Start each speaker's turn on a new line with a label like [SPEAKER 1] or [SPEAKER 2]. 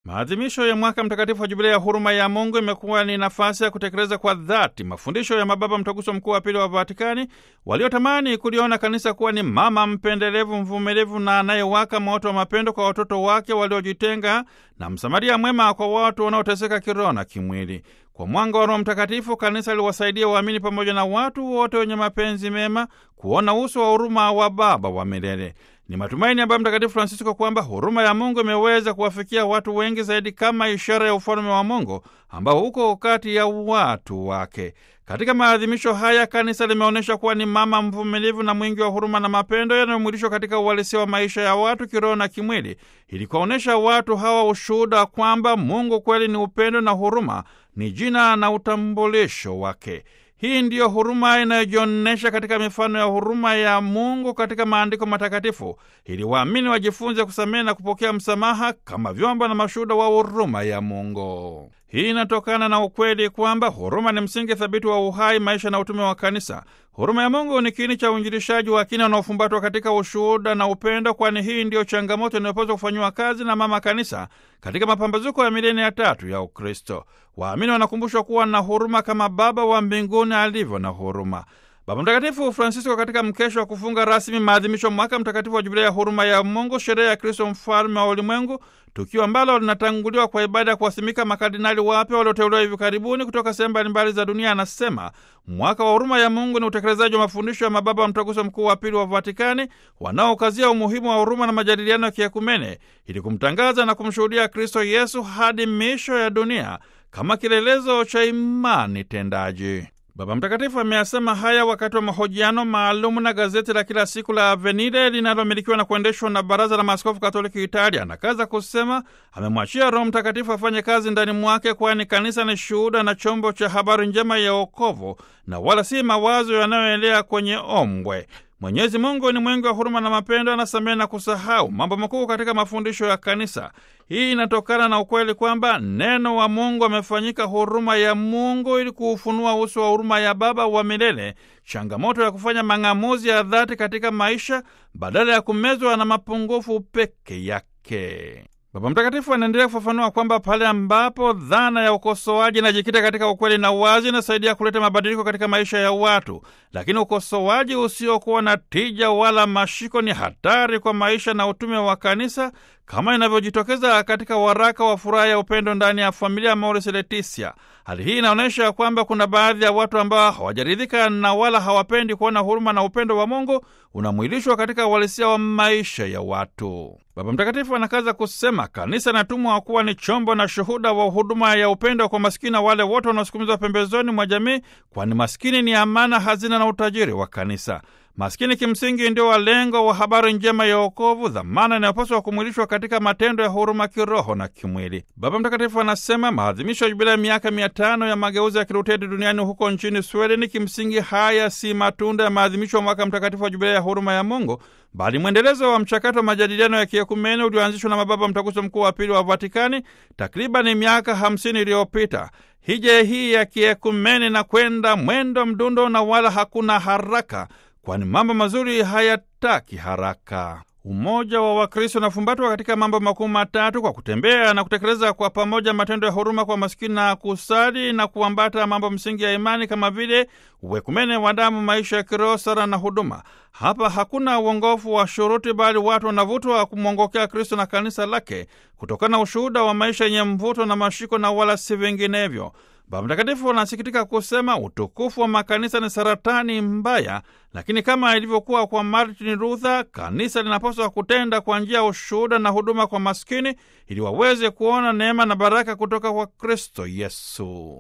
[SPEAKER 1] Maadhimisho ya mwaka mtakatifu wa Jubilia ya huruma ya Mungu imekuwa ni nafasi ya kutekeleza kwa dhati mafundisho ya mababa mtaguso mkuu wa pili wa Vatikani waliotamani kuliona kanisa kuwa ni mama mpendelevu, mvumilivu na anayewaka moto wa mapendo kwa watoto wake waliojitenga na msamaria mwema kwa watu wanaoteseka kiroho na kimwili. Kwa mwanga wa Roho Mtakatifu, kanisa liwasaidia waamini pamoja na watu wote wenye mapenzi mema kuona uso wa huruma wa Baba wa milele. Ni matumaini ya Baba Mtakatifu Francisco kwamba huruma ya Mungu imeweza kuwafikia watu wengi zaidi kama ishara ya ufalme wa Mungu ambao uko kati ya watu wake. Katika maadhimisho haya, kanisa limeonyesha kuwa ni mama mvumilivu na mwingi wa huruma na mapendo yanayomwilishwa katika uhalisia wa maisha ya watu kiroho na kimwili, ili kuwaonyesha watu hawa ushuhuda kwamba Mungu kweli ni upendo na huruma ni jina na utambulisho wake. Hii ndiyo huruma inayojionyesha katika mifano ya huruma ya Mungu katika maandiko matakatifu, ili waamini wajifunze kusamehe na kupokea msamaha kama vyombo na mashuhuda wa huruma ya Mungu. Hii inatokana na ukweli kwamba huruma ni msingi thabiti wa uhai, maisha na utume wa kanisa. Huruma ya Mungu ni kiini cha uinjilishaji wa kina unaofumbatwa katika ushuhuda na upendo, kwani hii ndiyo changamoto inayopaswa kufanyiwa kazi na mama kanisa katika mapambazuko ya milenia ya tatu ya Ukristo. Waamini wanakumbushwa kuwa na huruma kama Baba wa mbinguni alivyo na huruma. Baba Mtakatifu Francisco katika mkesho wa kufunga rasmi maadhimisho mwaka mtakatifu wa Jubilia ya huruma ya Mungu, sherehe ya Kristo mfalme wa ulimwengu, tukio ambalo linatanguliwa kwa ibada ya kuwasimika makardinali wapya walioteuliwa hivi karibuni kutoka sehemu mbalimbali za dunia, anasema mwaka wa huruma ya Mungu ni utekelezaji wa mafundisho ya mababa wa mtaguso mkuu wa pili wa Vatikani wanaokazia umuhimu wa huruma na majadiliano ya kiekumene ili kumtangaza na kumshuhudia Kristo Yesu hadi miisho ya dunia kama kielelezo cha imani tendaji. Baba Mtakatifu ameyasema haya wakati wa mahojiano maalum na gazeti la kila siku la Avvenire linalomilikiwa na kuendeshwa na Baraza la Maaskofu Katoliki Italia. Anakaza kusema amemwachia Roho Mtakatifu afanye kazi ndani mwake, kwani kanisa ni shuhuda na chombo cha habari njema ya wokovu na wala si mawazo yanayoelea kwenye ombwe. Mwenyezi Mungu ni mwingi wa huruma na mapendo, anasamehe na kusahau mambo makuu katika mafundisho ya kanisa. Hii inatokana na ukweli kwamba neno wa Mungu amefanyika huruma ya Mungu ili kuufunua uso wa huruma ya Baba wa milele, changamoto ya kufanya mang'amuzi ya dhati katika maisha badala ya kumezwa na mapungufu peke yake. Baba Mtakatifu anaendelea kufafanua kwamba pale ambapo dhana ya ukosoaji inajikita katika ukweli na uwazi, inasaidia kuleta mabadiliko katika maisha ya watu, lakini ukosoaji usiokuwa na tija wala mashiko ni hatari kwa maisha na utume wa kanisa, kama inavyojitokeza katika waraka wa furaha ya upendo ndani ya familia Amoris Laetitia. Hali hii inaonyesha kwamba kuna baadhi ya watu ambao hawajaridhika na wala hawapendi kuona huruma na upendo wa Mungu unamwilishwa katika uhalisia wa maisha ya watu. Baba Mtakatifu anakaza kusema kanisa inatumwa kuwa ni chombo na shuhuda wa huduma ya upendo kwa maskini na wale wote wanaosukumizwa pembezoni mwa jamii, kwani maskini ni amana, hazina na utajiri wa kanisa. Maskini kimsingi ndio walengo wa habari njema ya wokovu, dhamana inayopaswa kumwilishwa katika matendo ya huruma kiroho na kimwili. Baba Mtakatifu anasema maadhimisho ya jubilei ya miaka mia tano ya mageuzi ya Kiluteri duniani huko nchini Sweden, kimsingi haya si matunda ya maadhimisho ya mwaka mtakatifu wa jubilei ya huruma ya Mungu, bali mwendelezo wa mchakato wa majadiliano ya kiekumene ulioanzishwa na mababa mtaguso mkuu wa pili wa Vatikani takriban miaka hamsini iliyopita. Hija hii ya kiekumene na kwenda mwendo mdundo na wala hakuna haraka kwani mambo mazuri hayataki haraka. Umoja wa Wakristo unafumbatwa katika mambo makuu matatu: kwa kutembea na kutekeleza kwa pamoja matendo ya huruma kwa masikini na kusali na kuambata mambo msingi ya imani kama vile uwekumene wa damu, maisha ya kiroho, sala na huduma. Hapa hakuna uongofu wa shuruti, bali watu wanavutwa kumwongokea Kristo na kanisa lake kutokana na ushuhuda wa maisha yenye mvuto na mashiko na wala si vinginevyo. Baba Mtakatifu anasikitika kusema utukufu wa makanisa ni saratani mbaya, lakini kama ilivyokuwa kwa Martin Luther, kanisa linapaswa kutenda kwa njia ya ushuhuda na huduma kwa maskini ili waweze kuona neema na baraka kutoka kwa Kristo Yesu.